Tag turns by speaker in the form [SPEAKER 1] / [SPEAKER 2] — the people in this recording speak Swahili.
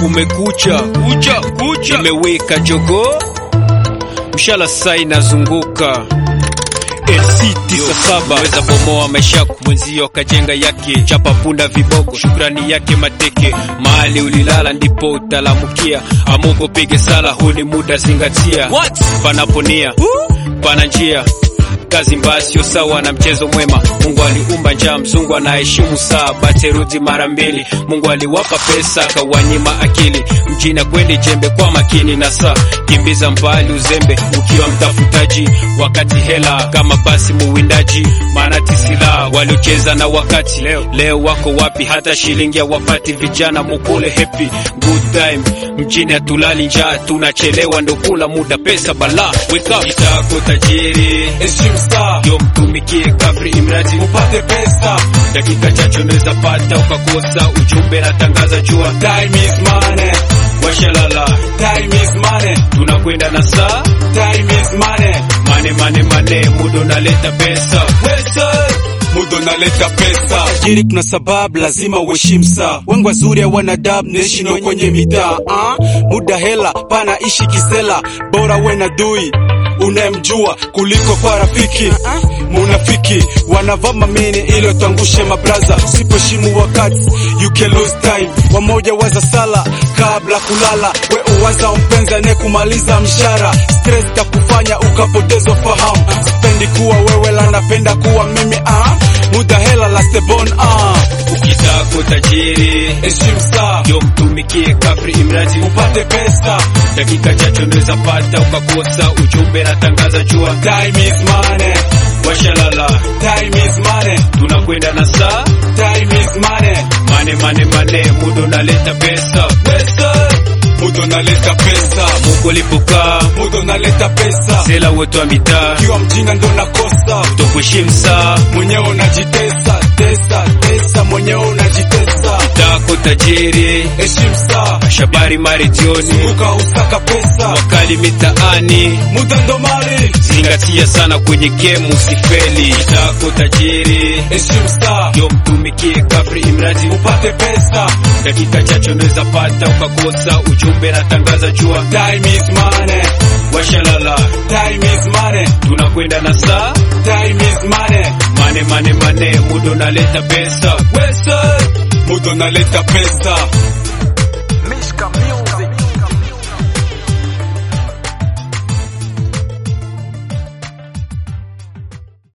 [SPEAKER 1] kumekucha kucha kucha, imeweka jogo mshala saa inazunguka saba weza bomoa maisha yako mwenzio kajenga yake chapa punda viboko shukrani yake mateke mahali ulilala ndipo utalamukia amungu pige sala huni muda zingatia panaponia pana njia kazi mbaya sio sawa na mchezo mwema. Mungu aliumba njaa, mzungu anaheshimu saa, baterudi mara mbili. Mungu aliwapa pesa, akawanyima akili. Mjini kweli jembe kwa makini na saa, kimbiza mbali uzembe ukiwa mtafutaji, wakati hela kama basi muwindaji, maana tisila waliocheza na wakati leo, leo wako wapi? Hata shilingi hawapati. Vijana mukule happy good time, mjini hatulali njaa, tunachelewa ndo kula muda, pesa bala wake up, itako tajiri yo mtumikie kabri imradi upate pesa. Dakika chache unaweza pata ukakosa ujumbe na tangaza jua
[SPEAKER 2] Time is money,
[SPEAKER 1] washalala,
[SPEAKER 2] time is money,
[SPEAKER 1] tunakwenda na saa
[SPEAKER 2] time is money.
[SPEAKER 1] mane mane mane, muda unaleta pesa
[SPEAKER 2] Pesa, muda unaleta pesa. Tajiri kuna sababu lazima uheshimu saa. Wengi wazuri hawana adabu, naishi nao kwenye mitaa. Ah, muda hela, pana ishi kisela, bora we na dui unayemjua kuliko kwa rafiki. Munafiki wanavaa mamini ili watangushe mabraza, usipoheshimu wakati you can lose time. Wamoja waza sala kabla kulala, we uwaza mpenzi anayekumaliza mshara. Stress takufanya ukapoteza fahamu. Sipendi kuwa wewe, la napenda kuwa mimi. Ah, muda hela last born. Ah,
[SPEAKER 1] ukitako tajiri
[SPEAKER 2] heshimu saa,
[SPEAKER 1] yo mtumikie kabri imradi
[SPEAKER 2] upate pesa.
[SPEAKER 1] dakika chache unaweza pata ukakosa ujumbe na tangaza jua
[SPEAKER 2] Time is money,
[SPEAKER 1] washalala,
[SPEAKER 2] time is money,
[SPEAKER 1] tunakwenda na saa
[SPEAKER 2] time is money.
[SPEAKER 1] mane mane mane, muda unaleta pesa
[SPEAKER 2] Pesa, muda unaleta pesa,
[SPEAKER 1] Mungu alipokaa
[SPEAKER 2] muda unaleta pesa.
[SPEAKER 1] sela wote wa mitaa
[SPEAKER 2] Ukiwa mjinga ndo nakosa,
[SPEAKER 1] tokuheshimu saa
[SPEAKER 2] mwenyewe unajitesa tesa tesa, mwenyewe unajitesa.
[SPEAKER 1] tako tajiri
[SPEAKER 2] Heshimu saa,
[SPEAKER 1] shabari maredioni
[SPEAKER 2] uka usaka pesa,
[SPEAKER 1] wakali mitaani
[SPEAKER 2] muda ndo mali.
[SPEAKER 1] zingatia sana kwenye game usifeli tako tajiri
[SPEAKER 2] Heshimu saa,
[SPEAKER 1] yo mtumikie kabri imradi
[SPEAKER 2] upate pesa.
[SPEAKER 1] dakika chache unaweza pata ukakosa ujumbe na tangaza jua
[SPEAKER 2] Time is money,
[SPEAKER 1] washalala
[SPEAKER 2] time is money,
[SPEAKER 1] tunakwenda na saa
[SPEAKER 2] time is money.
[SPEAKER 1] mane mane mane muda unaleta pesa
[SPEAKER 2] Pesa, muda unaleta pesa.